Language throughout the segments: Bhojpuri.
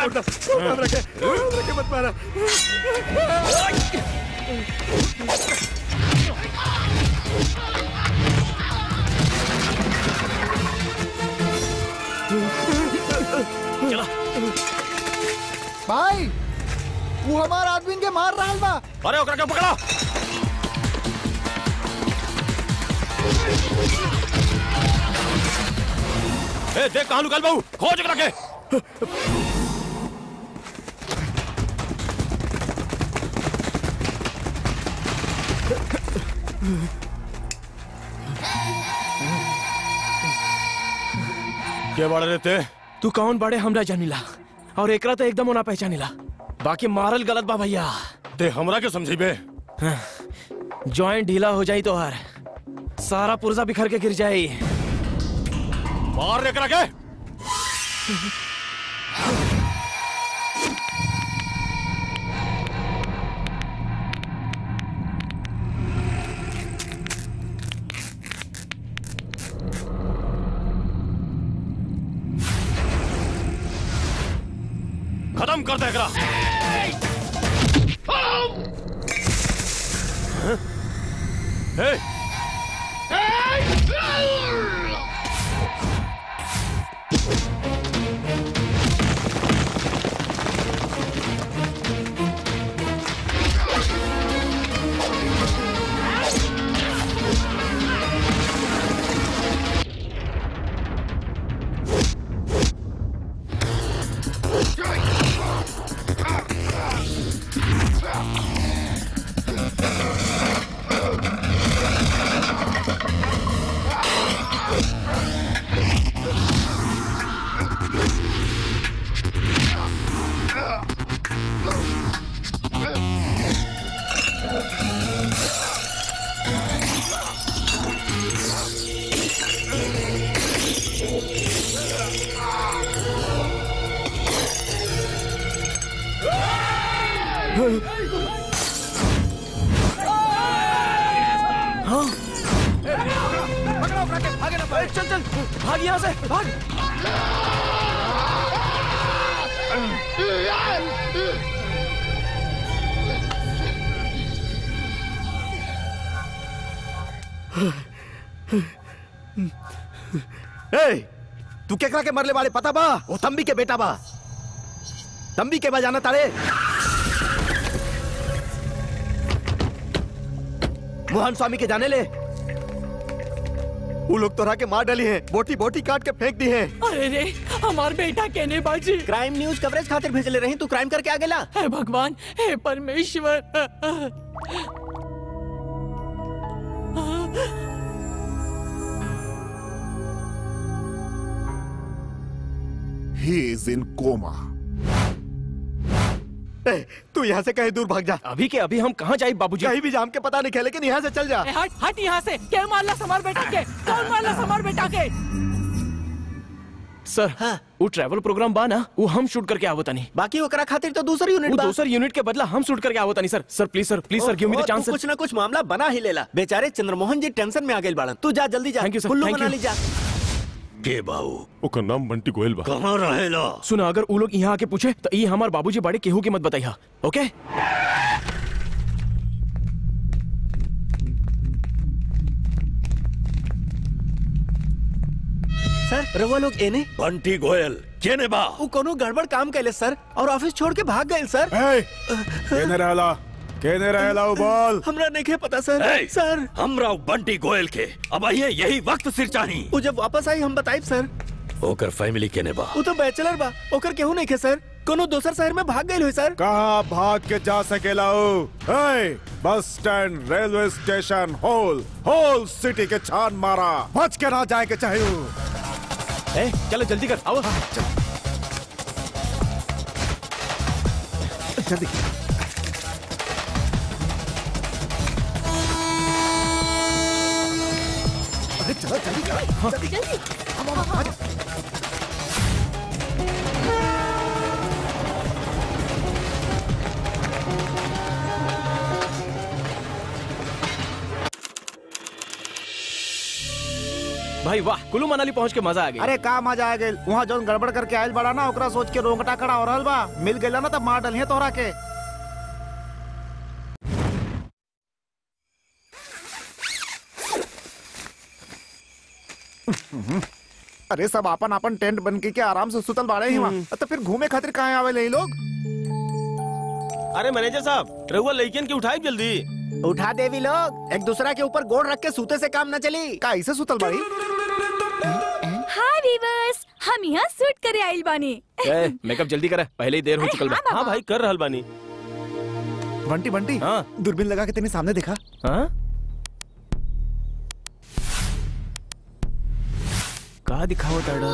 उठा हमरा के हमरा के मत मारा चला भाई वो हमार आदमी के मार रहा बा अरे ओकरा के पकड़ा ए देख कहां लुकल बाबू खोज ओकरा के के बाड़े रहते तू कौन बड़े हमरा जानिला और एकरा तो एकदम ओना पहचानिला बाकी मारल गलत बा भैया ते हमरा के समझी बे जॉइंट ढीला हो जाई तो हर सारा पुर्जा बिखर के गिर जाई मार एकरा के खत्म कर दे एकरा हे चल चल भाग यहाँ से भाग ए तू केकरा के मरले वाले पता बा वो तंबी के बेटा बा तंबी के बजाना तारे मोहन स्वामी के जाने ले वो लोग तोरा के मार डाली हैं बोटी बोटी काट के फेंक दी हैं अरे रे हमार बेटा कहने बाजी क्राइम न्यूज कवरेज खातिर भेजले रही तू क्राइम करके आ गेला हे भगवान हे परमेश्वर He is in coma. ए, तू यहाँ से कहीं दूर भाग जा अभी के अभी हम कहाँ जाए बाबूजी कहीं भी जाम के पता नहीं खेले लेकिन यहाँ से चल जा ए, हट हट यहाँ से क्या मारला समार बेटा के कौन मारला समार बेटा के सर वो ट्रैवल प्रोग्राम बा ना वो हम शूट करके आवता नहीं बाकी ओकरा खातिर तो दूसरी यूनिट वो बा दूसर यूनिट के बदला हम शूट करके आवता नहीं sir sir please sir please sir give me the ओहो, चांस तू कुछ ना कुछ मामला बना ही लेला बेचारे चंद्रमोहन जी टेंशन में आ गए बाड़न तू जा जल्दी जा Thank you, sir. Kullu Thank मना you. ली जा के बाबू ओकर नाम बंटी गोयल बा कहाँ रहेला सुना अगर वो लोग यहाँ आके पूछे तो ये हमार बाबूजी बड़े केहू की मत बताइया ओके सर रवा लोग एने बंटी गोयल केने बा वो कोनो गड़बड़ काम कैले सर और ऑफिस छोड़ के भाग गए सर ए केने रहला केने रहला वो बोल हमरा नहीं पता सर ए! सर हमरा बंटी गोयल के अब आइए यही वक्त सिर चाही वो जब वापस आई हम बताइब सर ओकर फैमिली केने बा वो तो बैचलर बा ओकर केहू नहीं खे सर कोनो दोसर शहर में भाग गए हुई सर कहाँ भाग के जा सकेला हो ए, bus stand railway station whole whole city के छान मारा बच के ना जाए के चाहिए ए चलो जल्दी कर आओ जल्दी अरे चलो जल्दी करो जल्दी भाई वाह कुल्लू मनाली पहुंच के मजा आ गया अरे का मजा आ गइल वहाँ जौन गड़बड़ करके आयल बड़ा ना ओकरा सोच के रोंगटा खड़ा हो रहल बा मिल गइल ना तब मार डलिए तोहरा के अरे सब अपन अपन टेंट बन के, के आराम से सुतल बाड़े ही वहाँ तो फिर घूमे खातिर कहाँ आवे ये लोग अरे मैनेजर साहब रहुआ लड़कियन की उठाई जल्दी उठा देवी लोग एक दूसरा के ऊपर गोड़ रख के सूते से काम न चली का ऐसे सुतल बाड़ी हाय वीवर्स हम यहाँ शूट करे आइल बानी ए, मेकअप जल्दी करे पहले ही देर हो चुकल बा हाँ भाई कर रहल बानी बंटी बंटी हाँ दूरबीन लगा के तेने सामने देखा हाँ का दिखाओ ताड़ा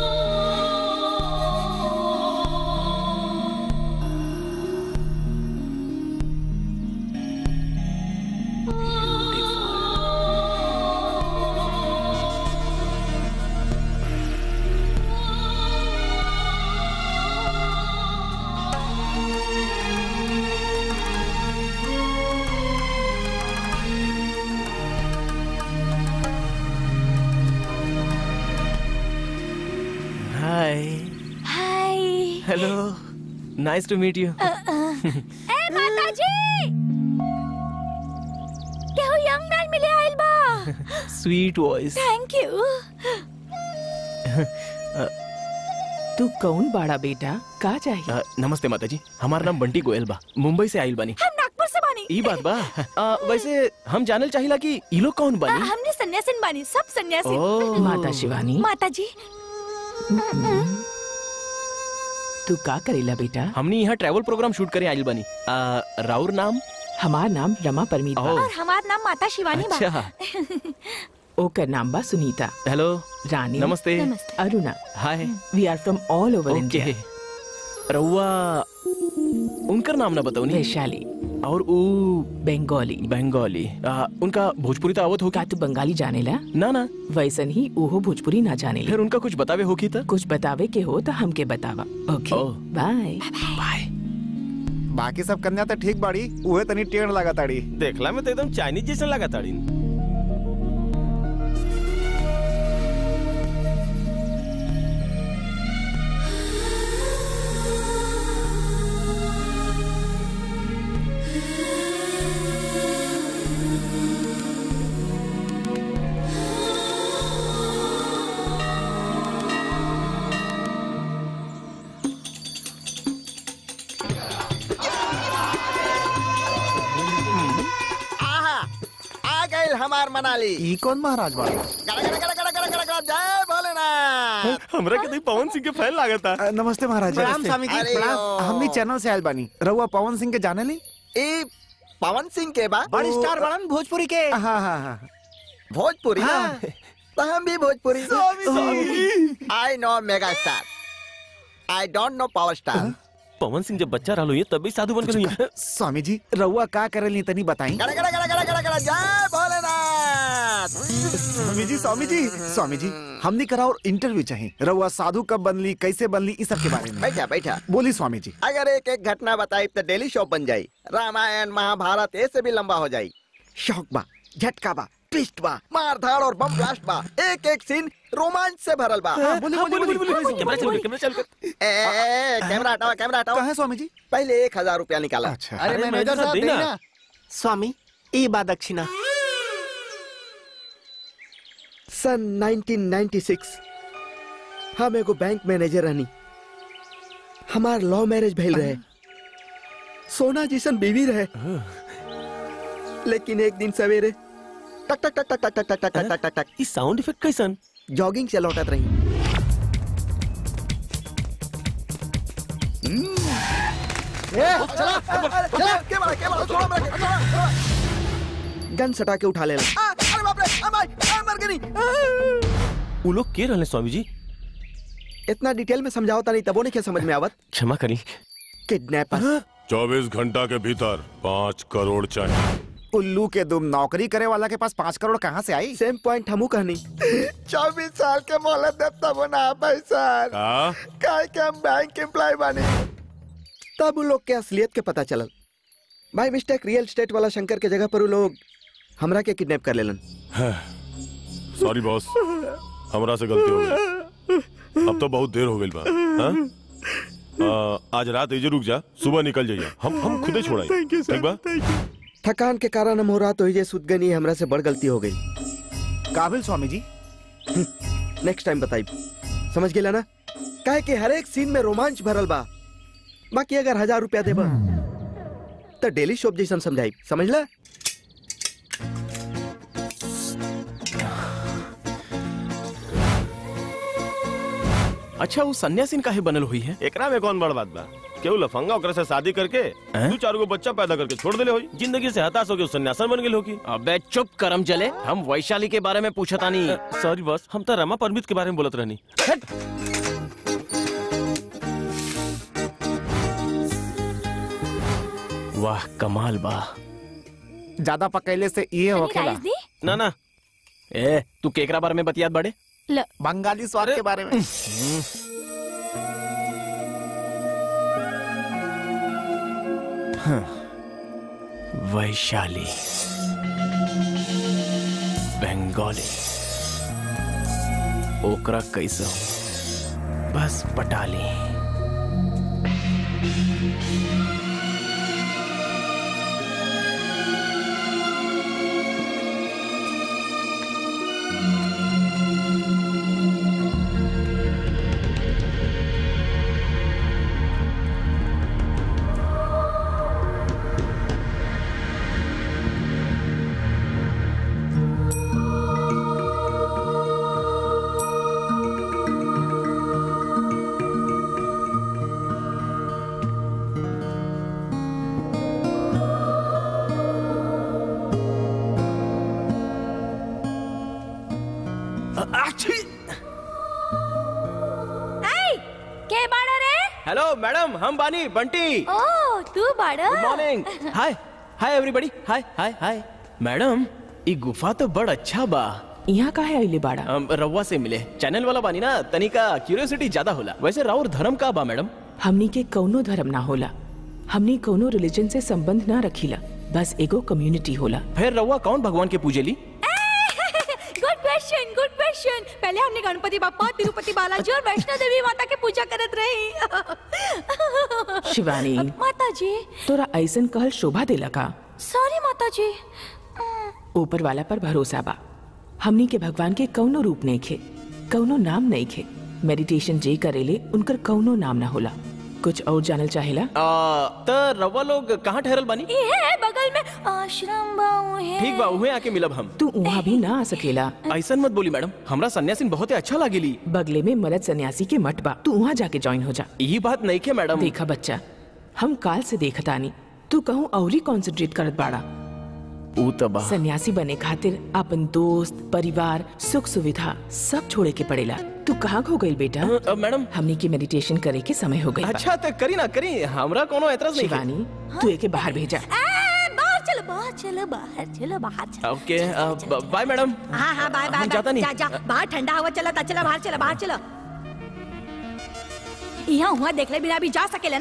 hi hi hello nice to meet you ए माताजी केहू यंग मैन मिले आइल बा स्वीट वॉइस थैंक यू तू कौन बाड़ा बेटा का चाहिए नमस्ते माताजी हमारा नाम बंटी गोयल बा मुंबई से आइल बानी हम नागपुर से बानी ई बात बा आ, वैसे हम जानल चाहिला कि ई लोग कौन आ, बानी हमने सन्यासिन बानी सब सन्यासी ओ माता शिवानी माताजी तू का करेला बेटा हमनी यहाँ ट्रैवल प्रोग्राम शूट करे आइल बानी आ, राउर नाम हमार नाम रमा परमीत बा ओ और हमार नाम माता शिवानी बा अच्छा ओकर नाम बा सुनीता हेलो रानी नमस्ते नमस्ते Aruna hi we are from all over okay India रउआ उनकर नाम ना बताओ नी वैशाली और ऊ बंगाली बंगाली आ, उनका भोजपुरी तो आवत होगी का तू बंगाली जानेला ना ना वैसन ही ओहो भोजपुरी ना जानेला फिर उनका कुछ बतावे होगी तो कुछ बतावे के हो तो हमके बतावा ओके ओ। बाय बाय बाकी सब कन्या तो ठीक बाड़ी उहे तनी टेढ़ लगा ताड़ी देखला में तो एकदम चाइनीज जैसा लगा ताड़ी आहा आ गइल हमार मनाली ई कौन महाराज बाड़ी गड़ा गड़ा गड़ा गड़ा गड़ा गड़ा गड़ा जय भोलेनाथ हमरा के देख पवन सिंह के फैन लागता अ, नमस्ते महाराज प्रणाम स्वामी जी, अरे, प्रणाम। हमनी चैनल से आयल बानी रउआ पवन सिंह के जाने ली ई पवन सिंह के बा बड़ी स्टार बड़न भोजपुरी के हाँ हाँ हाँ भोजपुरी हाँ। तो हम भी Bhojpuri I know mega star I don't know power star Pawan Singh जब बच्चा रहलो ये तभी साधु बन गए स्वामी जी रउआ का करेली तनी बताई गड़ा गड़ा गड़ा गड़ा गड़ा गड़ा जय भोलेनाथ स्वामी जी स्वामी जी स्वामी जी हमनी करा और इंटरव्यू चाहिए रउआ साधु कब बनली कैसे बनली इस सब के बारे में बैठा बैठा बोली स्वामी जी अगर एक एक घटना बताई तो डेली शो बन जाई रामायण महाभारत ऐसे भी लंबा हो जाई शौक बा झटका बा ट्विस्ट बा मार धाड़ और बम ब्लास्ट बा एक एक सीन रोमांच से भरल बा हाँ, बोली बोली बोली कैमरा चल कैमरा चल ए, ए, ए, कैमरा हटाओ कैमरा हटाओ कहा है स्वामी जी पहले एक हजार रुपया निकाला अच्छा अरे मैनेजर साहब देना स्वामी ई बा दक्षिणा सन 1996 हम एगो बैंक मैनेजर रहनी हमार लव मैरिज भइल रहे सोना जिसन बीवी रहे लेकिन एक दिन सवेरे टक टक टक टक टक टक टक टक टक टक टक ई साउंड इफेक्ट कैसन जॉगिंग से लौटत रही गन सटा के उठा लेला आ, अरे बाप रे आ, भाई, आ, मर गई आ। वो लोग के रहले स्वामी जी इतना डिटेल में समझाओ नहीं तबो नहीं क्या समझ में आवत क्षमा करी किडनैपर चौबीस घंटा के भीतर पाँच करोड़ चाहिए उल्लू के दुम नौकरी करे वाला के पास पाँच करोड़ कहाँ से आई सेम पॉइंट हमू कहनी चौबीस साल के मोहलत देव तब ना पाई सर का? काय के हम बैंक एम्प्लॉय बानी तब उन लोग के असलियत के पता चलल भाई मिस्टेक रियल स्टेट वाला शंकर के जगह पर उ लोग हमरा के किडनैप कर लेलन सॉरी बॉस हमरा से गलती हो गई अब तो बहुत देर हो गई बा हाँ? आ, आज रात एजे रुक जा सुबह निकल जाइए हम हम खुदे छोड़ाई ठीक बा थकान के कारण हम हो रहा तो ही सुत गनी हमरा से बड़ गलती हो गई काबिल स्वामी जी नेक्स्ट टाइम बताई समझ गेला ना काहे कि हर एक सीन में रोमांच भरल बा बाकी अगर हजार रुपया देबा तो डेली शॉप जैसन समझाई समझला अच्छा वो सन्यासीन काहे बनल हुई है एकरा में कौन बड़ बात बा केहू लफंगा ओकरा से शादी करके हैं? दू चार गो बच्चा पैदा करके छोड़ देले होई जिंदगी से हताश होके सन्यासन बन गेल होगी अबे चुप करम जले हम वैशाली के बारे में पूछतानी सॉरी बॉस हम तो रमा परमित के बारे में बोलत रहनी वाह कमाल बा ज्यादा पकैले से ये होखेला राइस दी ना ना ए तू केकरा बारे में बतियात बड़े ल बंगाली स्वाद के बारे में वैशाली बंगाली ओकरा कैसे हो बस पटाली आई के बाड़ा रे हेलो मैडम हम बानी बंटी ओ तू बाड़ा good morning hi hi everybody hi hi hi madam ई गुफा तो बड़ अच्छा बा यहाँ का है अइले बाड़ा हम रउआ से मिले चैनल वाला बानी ना तनिका क्यूरियोसिटी ज्यादा होला वैसे राउर धर्म का बा मैडम हमनी के कौनो धर्म ना होला हमनी कौनो रिलीजन से संबंध ना रखीला बस एगो कम्युनिटी होला फिर रउआ कौन भगवान के पूजेली गुड क्वेश्चन गुड क्वेश्चन पहले हमने गणपति बापा तिरुपति बालाजी और वैष्णो देवी माता के पूजा करत रही शिवानी माता जी तोरा ऐसन कहल शोभा देला का सॉरी माता जी ऊपर वाला पर भरोसा बा हमनी के भगवान के कौनो रूप नहीं खे कौनो नाम नहीं खे मेडिटेशन जे करेले उनकर कौनो नाम ना होला कुछ और जानल चाहेला आ, त रउआ लोग कहाँ ठहरल बानी ये है बगल में आश्रम बाऊ है ठीक बा उहे आके मिलब हम तू वहाँ भी ना आ सकेला ऐसन मत बोली मैडम हमरा सन्यासीन बहुत अच्छा लागेली बगले में मरद सन्यासी के मठ बा तू वहाँ जाके ज्वाइन हो जा यही बात नहीं के मैडम देखा बच्चा हम काल से देखतानी तू कहूँ औरी कॉन्सेंट्रेट करत बाड़ा ऊ त बा सन्यासी बने खातिर अपन दोस्त परिवार सुख सुविधा सब छोड़े के पड़ेला तू कहाँ खो गई बेटा अ, मैडम हमनी के मेडिटेशन करे के समय हो गई बा। अच्छा तो करी ना करी हमरा कोनो एतराज नहीं है। शिवानी तू एके बाहर भेजा ए, बाहर चलो बाहर चलो बाहर चलो बाहर चलो ओके अ, ब- बाय मैडम हाँ हाँ बाय बाय हम जाता बाय नहीं। जा जा बाहर ठंडा हवा चला चला बाहर चला बाहर चलो यहाँ हुआ देख ले बिना भी जा सकेला